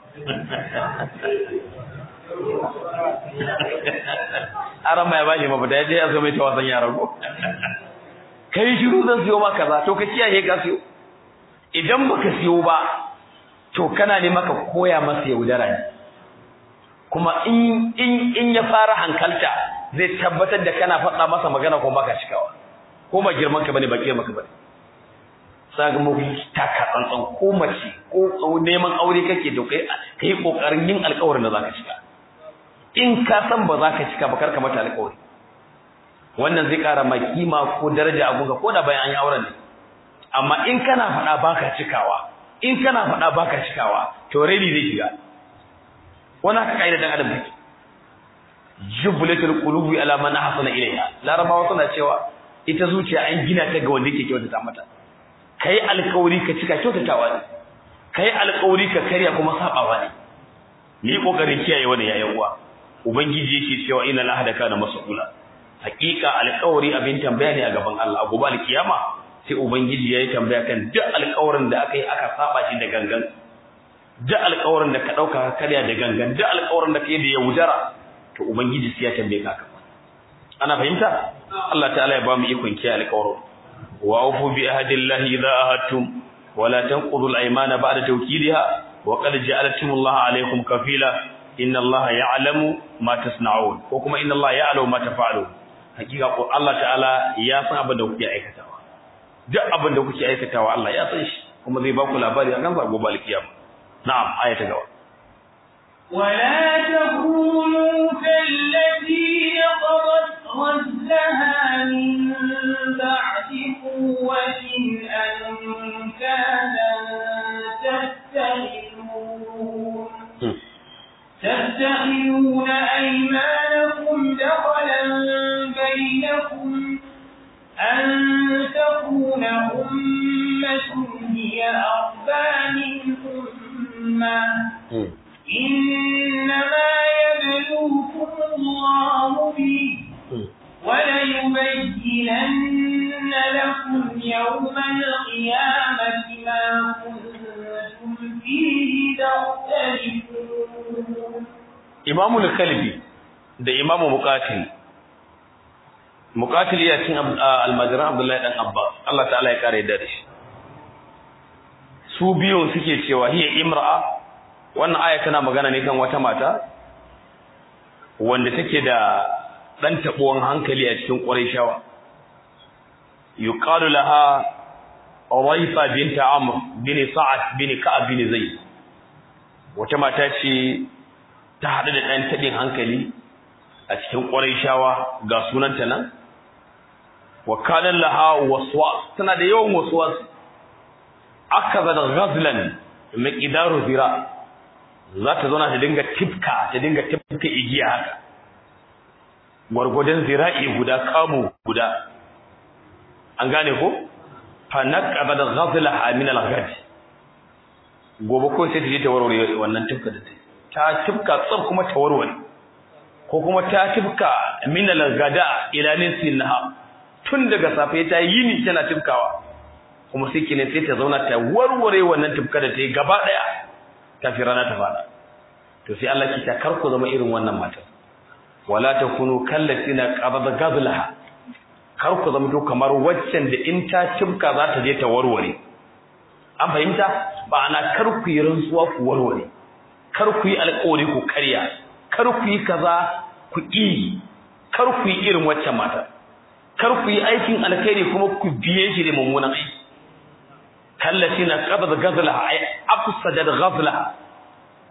aran ma ya bashi mafita ya je ya so mai ta wasan yara ko kai shiru zan siyo ma kaza to ka kiyaye ka siyo idan baka siyo ba to kana ne maka koya masa yaudara ne kuma in in in ya fara hankalta zai tabbatar da kana faɗa masa magana ko baka cikawa ko ba girman ka bane ba girman ka bane saka mu taka tsantsan ko mace ko neman aure kake to kai kai kokarin yin alƙawarin da zaka cika in ka san ba zaka cika ba karka mata alƙawari wannan zai ƙara ma kima ko daraja a gunga ko da bayan an yi auren ne amma in kana faɗa baka cikawa in kana faɗa baka cikawa to reni zai shiga wannan haka kaida dan adam take jublatul qulubi ala man ahsana ilayha larabawa suna cewa ita zuciya an gina ta ga wanda yake kyautata mata kai alƙawari ka cika kyautatawa ne kai alƙawari ka karya kuma sabawa ne ni kokarin kiyaye wannan yayin uwa ubangiji yake cewa inna lahada kana mas'ula hakika alƙawari abin tambaya ne a gaban Allah a gobe alkiyama sai ubangiji yayi tambaya kan duk alƙawarin da aka yi aka saba shi da gangan duk alƙawarin da ka dauka ka karya da gangan duk alƙawarin da kai da yaudara to ubangiji sai ya tambaye ka ana fahimta Allah ta'ala ya ba mu ikon kiyaye alƙawarin wa aufu bi ahdillahi idza ahadtum wa la tanqudu al-aymana ba'da tawkidiha wa qad ja'alakumullahu alaykum kafila inna Allah ya'lamu ma tasna'un ko kuma inna Allah ya'lamu ma taf'alun hakika ko Allah ta'ala ya san abin da kuke aikatawa duk abin da kuke aikatawa Allah ya san shi kuma zai ba ku labari akan sa gobe alkiyama na'am aya ta gaba ولا تكونوا كالتي نقضت غزلها من بعد قوة أنكاثا تتخذون تتخذون أيمانكم دخلا بينكم أن تكون أمة هي أربى من أمة إنما يبلوكم الله به وليبينن لكم يوم القيامة ما كنتم فيه تختلفون Imamu al-Kalbi da Imamu Muqatil Muqatil ya cin almajiran Abdullahi dan Abba Allah ta'ala ya kare da shi su biyun suke cewa hiya imra'a wannan aya tana magana ne kan wata mata wanda take da dan tabuwan hankali a cikin Qurayshawa yuqalu laha Urayfa bint Amr bin Sa'ad bin Ka'ab bin Zayd wata mata ce ta haɗu da ɗan taɓin hankali a cikin Qurayshawa ga sunanta nan wa kana laha waswas tana da yawan waswas akaza da ghazlan miqdaru zira za ta zauna ta dinga tifka ta dinga tifka igiya haka gwargwadon zira'i guda kamu guda an gane ko fa naqada da ghazlaha min al-ghad gobe ko sai ta je ta warware wannan tifka da ta ta tifka tsab kuma ta warware ko kuma ta tifka min al-ghada ila nisinaha tun daga safe ta yini tana tifkawa kuma sai kine sai ta zauna ta warware wannan tifka da ta yi gaba daya kafin rana ta fada to sai Allah ki ta karku zama irin wannan matar wala takunu kallatina qabada gazlaha kar ku zama to kamar waccan da in ta cimka za ta je ta warware an fahimta ba ana kar ku yi rantsuwa ku warware kar ku yi alƙawari ku karya kar ku yi kaza ku yi kar ku yi irin waccan mata kar ku yi aikin alkhairi kuma ku biye shi da mummunan aiki kallatina qabada gazlaha ay afsadat ghazlaha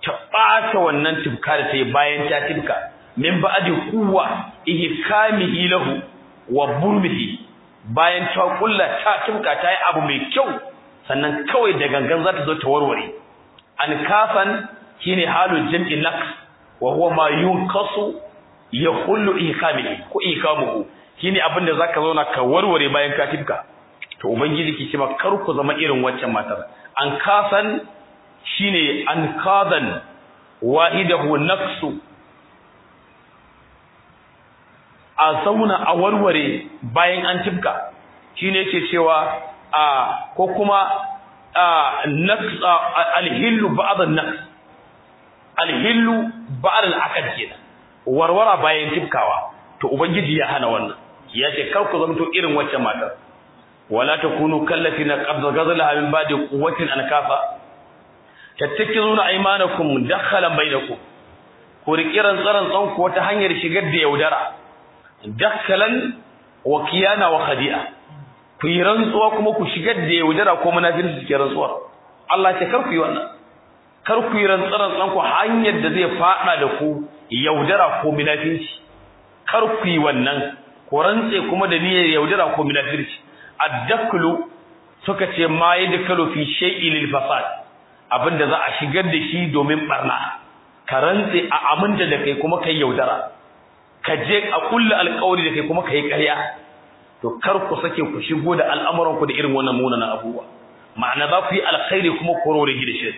ta ɓata wannan tibka da ta yi bayan ta tibka min ba'di quwwa ihkamihi lahu wa burmihi bayan ta kulla ta tibka ta yi abu mai kyau sannan kawai da gangan za ta zo ta warware an kafan shine halul jam'i naqs wa huwa ma yunqasu yahullu ihkamihi ko ihkamuhu shine abin da zaka zauna ka warware bayan ka tibka to ubangiji ki ce ma kar ku zama irin waccan matar an kasan shine an kadan wahidahu naqsu a zauna a warware bayan an tibka shine yake cewa a ko kuma naqs alhillu ba'd an-naqs alhillu ba'd al-aqd kenan warwara bayan tibkawa to ubangiji ya hana wannan ya ce kar ku zamto irin wacce matar wala takunu kallati na qabza ghazlaha min ba'di quwwatin ankafa tattakizuna aymanakum dakhalan bainakum ku rikiran tsaran tsan ku wata hanyar shigar da yaudara dakhalan wa kiyana wa khadi'a ku yi rantsuwa kuma ku shigar da yaudara ko munafiki ke rantsuwa Allah ce kar ku yi wannan kar ku yi rantsaran tsan ku hanyar da zai fada da ku yaudara ko munafici kar ku yi wannan ko rantse kuma da niyyar yaudara ko munafirci addaklu suka ce ma yadkalu fi shay'in lil fasad abinda za a shigar da shi domin barna ka rantse a aminta da kai kuma kai yaudara ka je a kullu alƙawari da kai kuma kai ƙarya to kar ku sake ku shigo da al'amuran ku da irin wannan munanan abubuwa ma'ana za ku yi alkhairi kuma ku rore da shi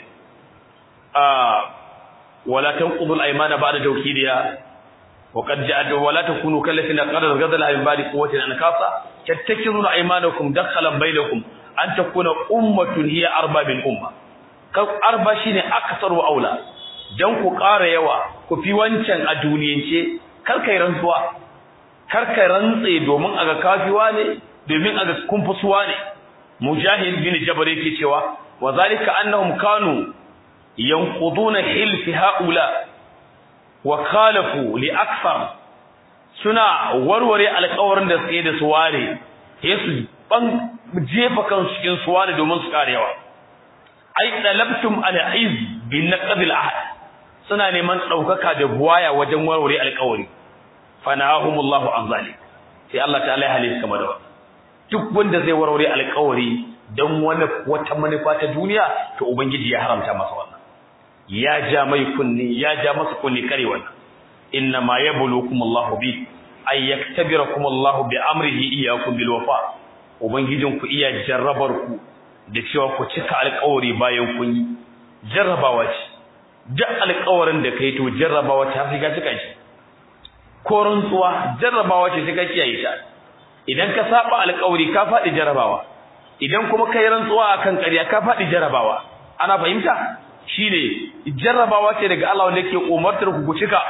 ah wala tanqudul aymana ba'da tawkidiha وقد جاء ولا تكونوا كالذين قد غدل من بعد قوة أنكاسا تتكذون أيمانكم دخلا بينكم أن تكون أمة هي أربى من أمة أربى شيء أكثر وأولى dan ku ƙara yawa ku fi wancan a duniyance kar kai rantsuwa kar kai rantse domin aga kafiwa ne domin aga kumfusuwa ne mujahid bin jabr yake cewa wa zalika annahum kanu yanquduna hilfi haula wa khalafu li akthar suna warware alƙawarin da suke da su ware yesu ban jefa kansu cikin su ware domin su karewa ai dalabtum al aiz bin naqd al ahd suna neman daukaka da buwaya wajen warware alƙawari fanahumullahu an zalik sai Allah ta'ala ya halitta kamar da duk wanda zai warware alƙawari dan wani wata manufa ta duniya to ubangiji ya haramta masa wannan ya ja mai kunni ya ja masa kunni kare wannan inna ma yabluukum Allah bi ay yaktabirakum Allah bi amrihi iyyakum bil wafa ubangijin ku iya jarrabar ku da cewa ku cika alƙawari bayan kun yi jarrabawa ce duk alƙawarin da kai to jarrabawa ta fi ka cika shi ko rantsuwa jarrabawa ce sai ka kiyaye ta idan ka saba alƙawari ka faɗi jarrabawa idan kuma kai rantsuwa akan ƙarya ka faɗi jarrabawa ana fahimta shine jarrabawa ce daga Allah wanda yake umartar ku ku cika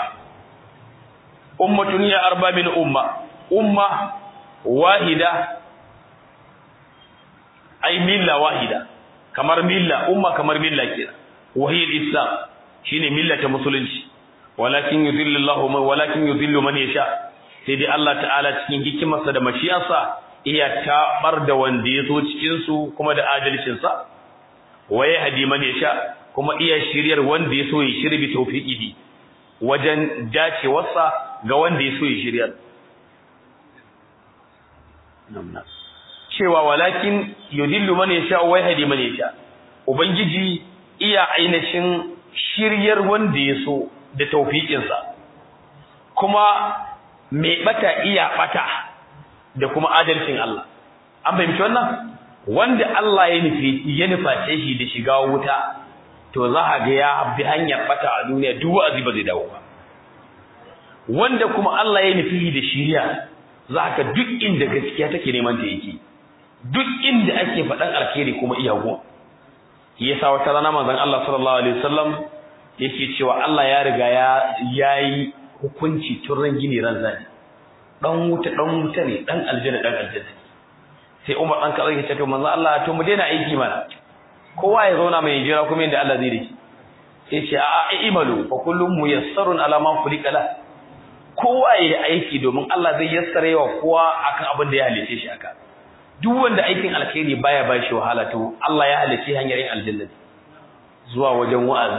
ummatun ya arba min umma umma wahida ay milla wahida kamar milla umma kamar milla kenan wahiyul islam shine milla ta musulunci walakin yudhillu Allahu man walakin yudhillu man yasha sai dai Allah ta'ala cikin hikimarsa da mashiyarsa iya tabar da wanda ya so cikin su kuma da adalcin sa waye hadi man yasha kuma iya shiryar wanda ya so ya shirbi tawfiqihi wajen dacewarsa ga wanda ya so ya shiryar cewa walakin yudillu man yasha wa yahdi man yasha ubangiji iya ainihin shiryar wanda ya so da tawfiqinsa kuma mai bata iya bata da kuma adalcin Allah an fahimci wannan wanda Allah ya nufi ya nuface shi da shiga wuta to za a ga ya bi hanyar bata a duniya duk wa'azi ba zai dawo ba wanda kuma Allah ya nufi da shiriya za ka duk inda gaskiya take neman ta yake duk inda ake faɗan alkhairi kuma iyago yasa wata rana manzon Allah sallallahu alaihi wasallam yake cewa Allah ya riga ya yayi hukunci tun ran gini ran zani dan wuta dan wuta ne dan aljanna dan aljanna sai Umar dan kaza yake cewa manzon Allah to mu daina aiki mana kowa ya zauna mai jira kuma inda Allah zai dace sai ce a imalu fa kullum muyassarun ala ma khuliqa la kowa ya yi aiki domin Allah zai yassare wa kowa akan abin da ya halice shi aka duk wanda aikin alkhairi baya ba shi wahala to Allah ya halice hanyar yin aljanna zuwa wajen wa'azi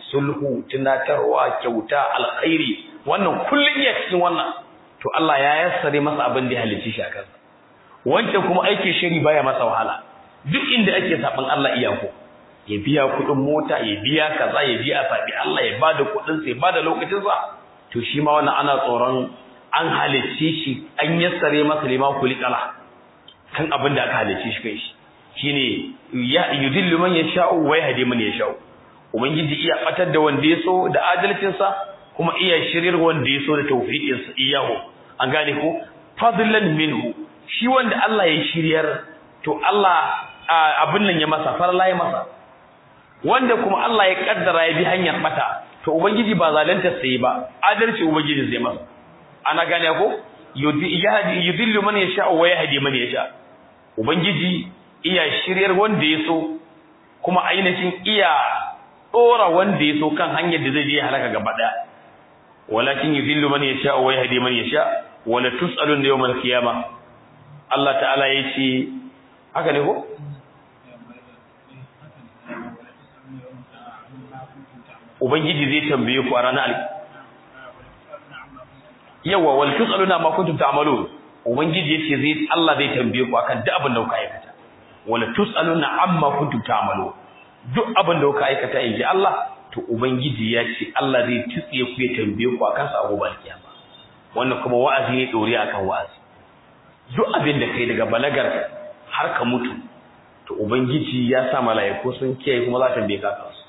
sulhu tunatarwa kyauta alkhairi wannan kullun iya cikin wannan to Allah ya yassare masa abin da ya halicci shi a kansa wancan kuma aikin shiri baya masa wahala duk inda ake saban Allah iyako ya biya kuɗin mota ya biya kaza ya biya sabi Allah ya bada kuɗin sa ya bada lokacin sa to shi ma wannan ana tsoron an halicce shi an yassare masa liman kulikala kan abin da aka halicce shi kai shi shine ya yudillu man yasha'u wa yahdi man yasha'u ubangiji iya batar da wanda ya so da adalcin sa kuma iya shirir wanda ya so da tawfiqin sa iyahu an gane ko fadlan minhu shi wanda Allah ya shiryar to Allah abin nan ya masa farla ya masa wanda kuma Allah ya kaddara ya bi hanyar bata to ubangiji ba zalunta sai ba adalci ubangiji zai masa ana gane ko yudillu man yasha wa yahdi man yasha ubangiji iya shiryar wanda ya so kuma ainihin iya dora wanda ya so kan hanyar da zai je halaka gaba daya walakin yudillu man yasha wa yahdi man yasha wala tusalun yawmal qiyamah Allah ta'ala yace haka ne ko ubangiji zai tambaye ku a ranar al yawa wal tusaluna ma kuntum ta'malun ubangiji yace zai Allah zai tambaye ku akan duk abin da kuka aikata wala tusaluna amma kuntum ta'malun duk abin da kuka aikata inji Allah to ubangiji ya ce Allah zai tsiye ku ya tambaye ku akan sa gobe kiyama wannan kuma wa'azi ne dore akan wa'azi duk abin da kai daga balagar har ka mutu to ubangiji ya sa mala'iku sun kiyaye kuma za ta tambaye ka kansu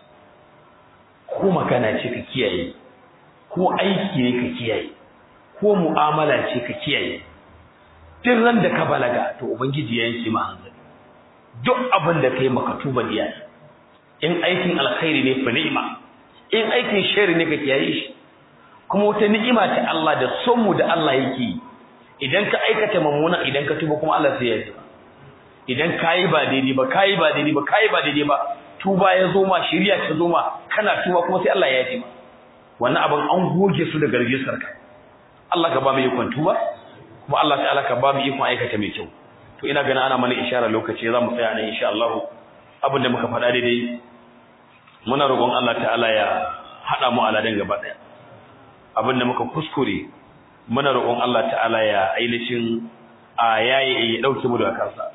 ko magana ce ka kiyaye ko aiki ne ka kiyaye ko mu'amala ce ka kiyaye duk ran da ka balaga to ubangiji ya yanke ma hanzari duk abin da kai maka tuba diya in aikin alkhairi ne fa ni'ima in aikin shari ne ka kiyaye shi kuma wata ni'ima ta Allah da son mu da Allah yake idan ka aikata mamuna idan ka tuba kuma Allah sai ya yi idan kayi ba daidai ba kayi ba daidai ba kayi ba daidai ba tuba ya zo ma shiriya ta zo ma kana tuba kuma sai Allah ya yi ma wannan abin an goge su da garjisar ka Allah ka ba mu ikon tuba kuma Allah ta'ala ka ba mu ikon aikata mai kyau to ina ganin ana mana ishara lokaci za mu tsaya nan insha Allah abin da muka faɗa daidai muna roƙon Allah ta'ala ya haɗa mu aladan gaba ɗaya abin da muka kuskure muna roƙon Allah ta'ala ya ainihin a yayi ya dauke mu daga kansa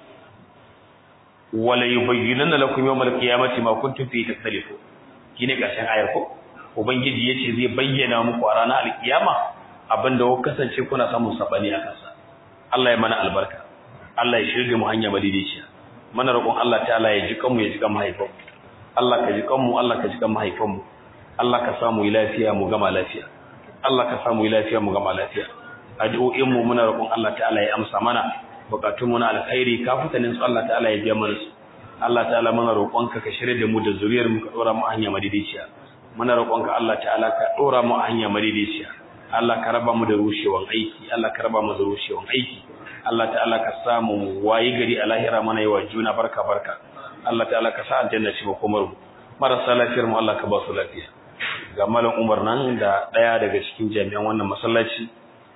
wala yubayyinanna lakum yawmal qiyamati ma kuntum fi takhtalifu kine karshen ayar ko ubangiji yace zai bayyana muku a ranar alkiyama abinda kuka kasance kuna samun sabani a kansa Allah ya mana albarka Allah ya shirye mu hanya madidiciya mana roƙon Allah ta'ala ya ji kanmu ya ji kan mahaifan Allah ka ji kanmu Allah ka ji kan mahaifan mu Allah ka samu lafiya mu gama lafiya Allah ka samu lafiya mu gama lafiya addu'o'in mu muna roƙon Allah ta'ala ya amsa mana bukatun mu na alkhairi kafutanin su Allah ta'ala ya biya mana su Allah ta'ala muna roƙonka ka shirye da mu da zuriyar mu ka dora mu hanya madidiciya muna roƙonka Allah ta'ala ka dora mu hanya madidiciya Allah ka raba mu da rushewan aiki Allah ka raba mu da rushewan aiki Allah ta'ala ka samu wayi gari a lahira mana yawa juna barka barka Allah ta'ala ka sa aljanna shi makomar mu marasa lafiyar mu Allah ka ba su lafiya ga malam Umar nan da daya daga cikin jami'an wannan masallaci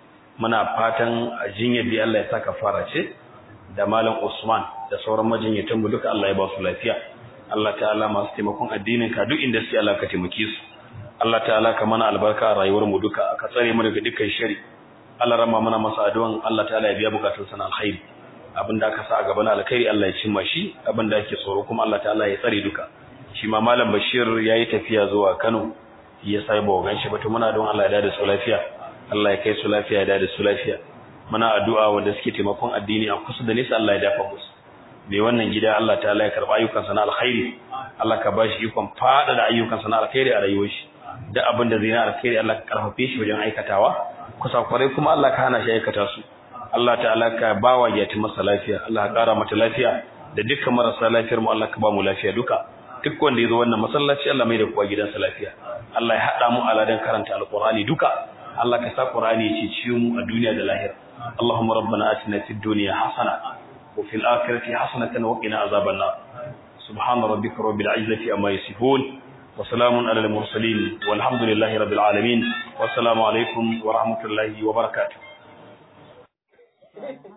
muna fatan jinyar da Allah ya saka fara ce da malam Usman da sauran majinyatan mu duka Allah ya ba su lafiya Allah ta'ala masu taimakon addinin ka duk inda suke Allah ka taimake su Allah ta'ala ka mana albarka a rayuwar mu duka ka tsare mu daga dukkan shari Allah rama mana masa addu'an Allah ta'ala ya biya bukatun sana alkhairi abinda aka sa a gaban alkhairi Allah ya cimma shi abinda ake tsoro kuma Allah ta'ala ya tsare duka shi ma malam Bashir yayi tafiya zuwa Kano ya sai ba ganshi ba to muna don Allah ya dade su lafiya Allah ya kai su lafiya ya dade su lafiya muna addu'a wanda suke taimakon addini a kusa da nesa Allah ya dafa musu mai wannan gida Allah ta'ala ya karba ayyukan sana alkhairi Allah ka bashi ikon fada da ayyukan sana alkhairi a rayuwar shi da abin da zai na alkhairi Allah ka karfafe shi wajen aikatawa kusa kwarai kuma Allah ka hana shi aikata su Allah ta'ala ka bawa yati masa lafiya Allah ka kara mata lafiya da dukkan marasa lafiyar mu Allah ka ba mu lafiya duka duk wanda yazo wannan masallaci Allah mai da kowa gidansa lafiya Allah ya hada mu aladan karanta alqur'ani duka Allah ka sa qur'ani ya cici mu a duniya da lahira Allahumma rabbana atina fid dunya hasana wa fil akhirati hasanatan wa qina azaban nar subhana rabbika rabbil izzati amma yasifun وسلام على المرسلين والحمد لله رب العالمين والسلام عليكم ورحمة الله وبركاته